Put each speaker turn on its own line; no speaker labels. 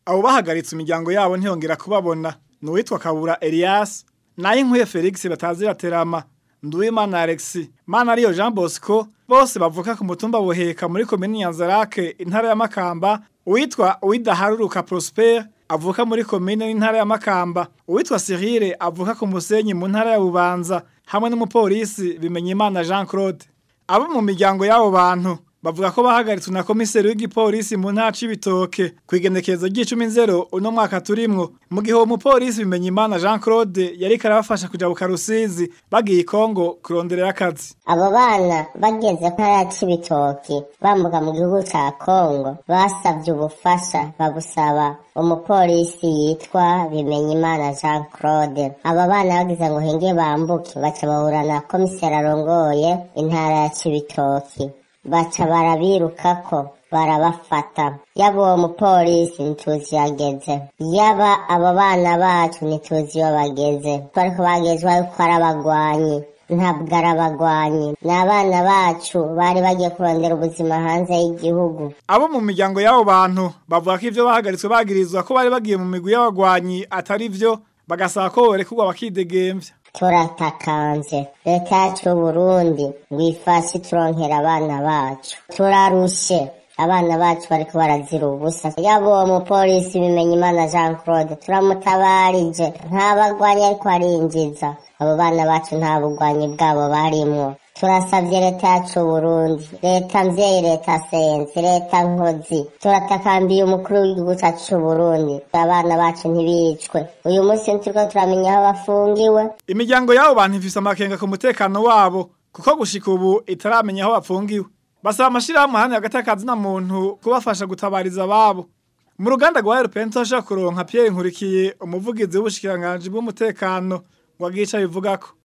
abo bahagaritse imiryango yabo ntiyongera kubabona ni uwitwa kabura elias nayo inkwiye felix batazira terama nduwimana alexi mana ariyo jean bosco bose bavuka ku mutumba buheka muri komini nyanzarake intara ya makamba uwitwa uwidaharuruka prosper avuka muri komine n'intara ya makamba uwitwa cyrille avuka ku musenyi mu ntara ya bubanza hamwe n'umupolisi bimenyimana jean claude abo mu miryango y'abo bantu bavuga ko bahagaritswe na komiseri w'igipolisi mu ntara c'ibitoke kw'igenekerezo ry'icumi nzero uno mwaka turimwo mu gihe uwo mupolisi bimenyimana jean claude yariko arabafasha kujabuka rusizi bagiye ikongo kuronderera akazi
abo bana bageze ntara c'ibitoki bambuka mu gihugu ca kongo basavye ubufasha babusaba umupolisi yitwa bimenyimana jean claude abo bana bagize ngo hinge bambuke baca bahura na komiseri arongoye intara ya cibitoki baca barabirukako barabafata yaba uwo mupolisi ntituzi yageze yaba abo bana bacu ntituzi iyo bageze bariko bagezwa yuko ari abagwanyi ntabwo ari abagwanyi ni abana bacu bari bagiye kurondera ubuzima hanze y'igihugu
abo mu miryango y'abo bantu bavuga ko ivyo bahagaritswe bagirizwa ko bari bagiye mu migwi y'abagwanyi atari vyo bagasaba ko borekurwa bakidegemvya
turatakanze leta yacu y'uburundi ngo ifashe turonkera abana bacu turarushe abana bacu bariko barazira ubusa yaba uwo mupolisi bimenya imana jean claude turamutabarije nta bagwanyi ariko arinjiza abo bana bacu nta bugwanyi bwabo barimwo turasavye leta yacu Burundi leta mvyeyi leta senzi leta nkozi turatakambiye umukuru w'igihugu cacu c'Uburundi abana bacu ntibicwe uyu munsi turiko turamenya aho bafungiwe
imiryango y'abo bantu ifise amakenga ku mutekano wabo kuko gushika ubu itaramenya aho bapfungiwe basaba amashirahamwe hano hagati y'akazi na muntu kubafasha gutabariza ababo mu ruganda rwa RPN turashaka kuronka Pierre Nkurikiye umuvugizi w'ubushikiranganji bw'umutekano ngo agice abivugako